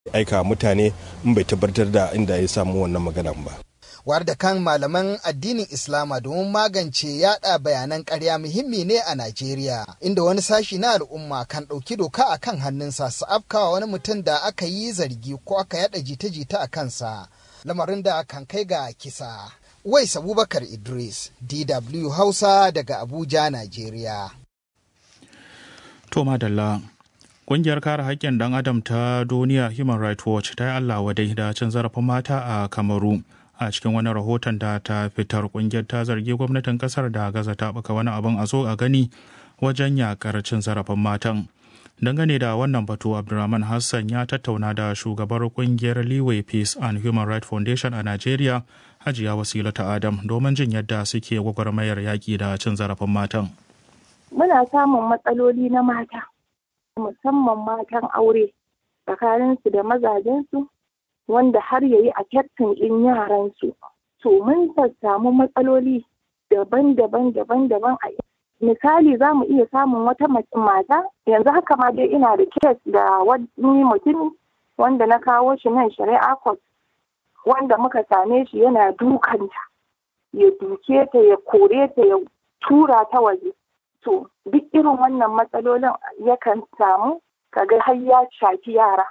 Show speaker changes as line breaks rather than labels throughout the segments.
aika mutane in bai tabbatar da inda ya samu wannan magana ba.
War da kan malaman addinin Islama domin magance yada bayanan ƙarya muhimmi ne a Najeriya, inda wani sashi na al'umma kan ɗauki doka a kan hannunsa su afkawa wani mutum da aka yi zargi ko aka yada jita-jita a kansa, lamarin da kan kai ga kisa. Wais Abubakar Idris, DW Hausa daga Abuja, Najeriya.
To madalla. Ƙungiyar kare haƙƙin ɗan adam ta duniya Human Rights Watch ta yi Allah wadai da cin zarafin mata a Kamaru. A cikin wani rahoton da ta fitar ƙungiyar ta zargi gwamnatin ƙasar da gaza ta ɓuka wani abin a zo a gani wajen yaƙar cin zarafin matan. Dangane da wannan batu Abdulrahman Hassan ya tattauna da shugabar ƙungiyar Leeway Peace and Human Rights Foundation a Najeriya, Hajiya Wasilata Adam, domin jin yadda suke gwagwarmayar yaƙi da cin zarafin matan.
Muna samun matsaloli na mata. musamman matan aure tsakaninsu da mazajensu wanda har yayi a kyaftin ɗin yaransu. To mun samu matsaloli daban-daban daban-daban a misali za mu iya samun wata mata yanzu haka ma dai ina da kes da wani mutumi wanda na kawo shi nan shari'a court wanda muka same shi yana dukanta ya duke ta ya kore ta ya tura ta waje to duk irin wannan matsalolin yakan samu kaga har ya shafi yara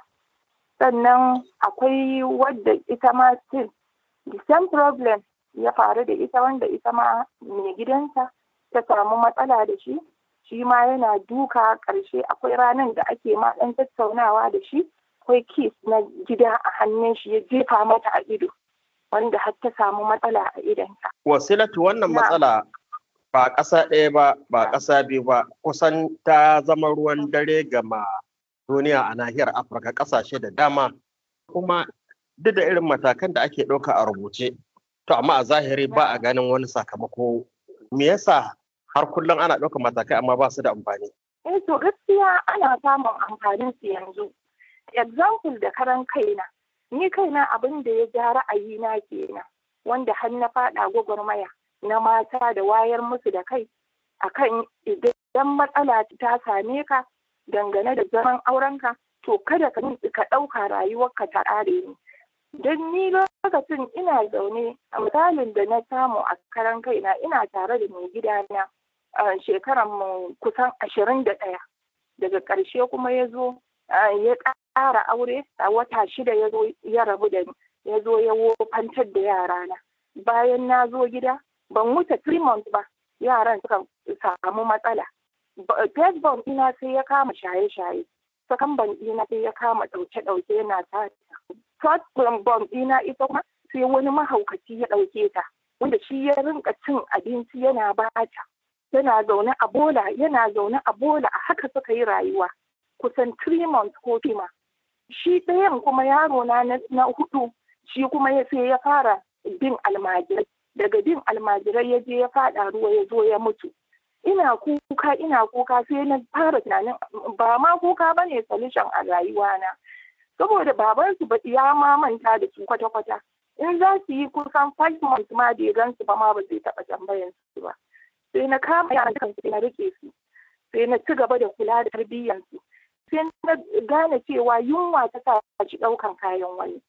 sannan akwai wadda ita ma still the same problem ya faru da ita wanda ita ma mai gidansa ta samu matsala da shi shi ma yana duka ƙarshe akwai ranar da ake ma ɗan tattaunawa da shi akwai kis na gida a hannun shi ya jefa mata a ido wanda har ta samu matsala a idonta.
Wasilatu wannan matsala ba ƙasa ɗaya ba ba ƙasa biyu ba kusan ta zama ruwan dare gama duniya a nahiyar afirka ƙasashe da dama kuma duk da irin matakan da ake ɗauka a rubuce to amma a zahiri ba a ganin wani sakamako me yasa har kullum ana ɗauka matakai amma ba su da amfani
eh to gaskiya ana samun amfanin su yanzu example da karan kaina ni kaina abin da ya ja ra'ayina kenan wanda har na faɗa gwagwarmaya na mata da wayar musu da kai akan idan matsala ta same ka dangane da zaman aurenka to kada ka ka ɗauka rayuwarka ta ƙare ni don ni lokacin ina zaune a misalin da na samu a karan kaina ina tare da mai gidana a shekaran mu kusan ashirin da ɗaya daga ƙarshe kuma ya zo ya ƙara aure a wata shida ya zo ya rabu da ni ya zo ya wofantar da yarana bayan na zo gida ban wuce three months ba yaran suka samu matsala first born ina sai ya kama shaye-shaye second born ina sai ya kama ɗauke-ɗauke yana sata third born ina ita kuma sai wani mahaukaci ya ɗauke ta wanda shi ya rinka cin abinci yana bata yana zaune a bola yana zaune a bola a haka suka yi rayuwa kusan three months ko fima shi ɗayan kuma yaro na na hudu shi kuma ya sai ya fara bin almajirai daga bin almajirai ya je ya fada ruwa ya zo ya mutu ina kuka ina kuka sai na fara tunanin ba ma kuka ba ne solution a rayuwana saboda babansu ba ya ma manta da su kwata-kwata in za su yi kusan five months ma bai gan su ba ma ba zai taɓa tambayan su ba sai na kama yaran kansu na rike su sai na ci gaba da kula da tarbiyyansu sai na gane cewa yunwa ta sa shi ɗaukan kayan wani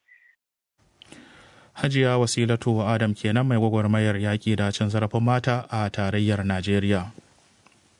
Hajiya Wasilatu Adam kenan mai gwagwarmayar yaƙi da cin zarafin mata a tarayyar Najeriya.